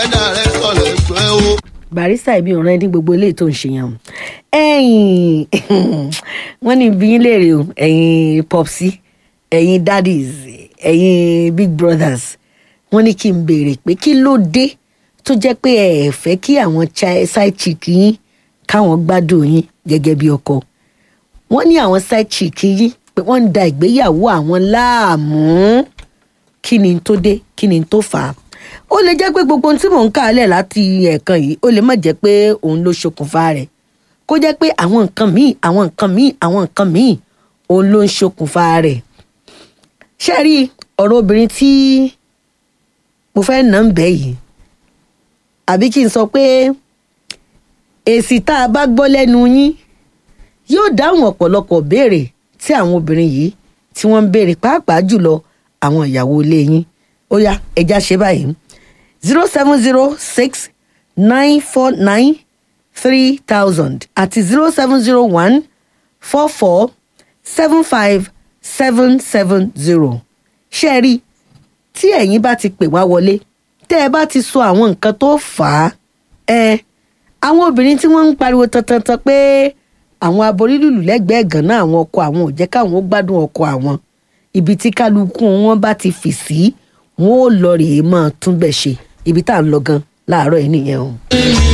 ẹ̀dá rẹ̀ sọ̀rọ̀ ẹgbẹ́ o. barista ibi ọ̀ràn ẹni gbogbo eléyìí tó ń ṣe yẹn o ẹ̀yin wọ́n ní bí yín léèrè o ẹ̀yin popsi ẹ̀yin daddies ẹ̀yin big brothers wọ́n ní kí n béèrè pé kí ló dé tó jẹ́ pé ẹ ẹ̀ fẹ́ kí àwọn chi- side chick yín káwọn gbádùn yín gẹ́gẹ́ bí ọkọ wọ́n ní àwọn side chick yín pé wọ́n ń da ìgbéyàwó àwọn láàmú kí ni tó dé kí ni tó fà á ó lè jẹ́ pé gbogbo ohun tí mò ń kà á lẹ̀ láti ẹ̀ẹ̀kan yìí ó lè má jẹ́ pé òun ló ṣokùnfà rẹ̀ kó jẹ́ pé àwọn nǹkan míì àwọn nǹkan míì àwọn nǹkan míì òun ló ń ṣokùnfà rẹ̀ ṣe rí ọ̀rọ̀ obìnrin tí mo fẹ́ nà ń bẹ́ yìí àbí kí n sọ pé èsì tá a bá gbọ́ lẹ́nu yín yóò dáhùn ọ̀pọ̀lọpọ̀ béèrè tí àwọn obìnrin yìí tí wọ́n ń béèrè pàápàá jùlọ àwọn ìyàwó ilé yín ó yá ẹja ṣe báyìí zero seven zero six nine four nine three thousand àti zero seven zero one four four seven five seven seven zero ṣé ẹ rí tí ẹ̀yin bá ti pè wá wọlé tẹ́ ẹ bá ti sọ àwọn nǹkan tó fà á ẹ àwọn obìnrin tí wọ́n ń pariwo tantantan pé àwọn aborílùlù lẹ́gbẹ̀ẹ́ gànà àwọn ọkọ àwọn ò jẹ́ káwọn ó gbádùn ọkọ àwọn ibi tí kálukú wọn bá ti fì sí wọn ò lọ rèé máa túnbẹ̀ ṣe ibi tá à ń lọ gan láàárọ̀ yìí nìyẹn o.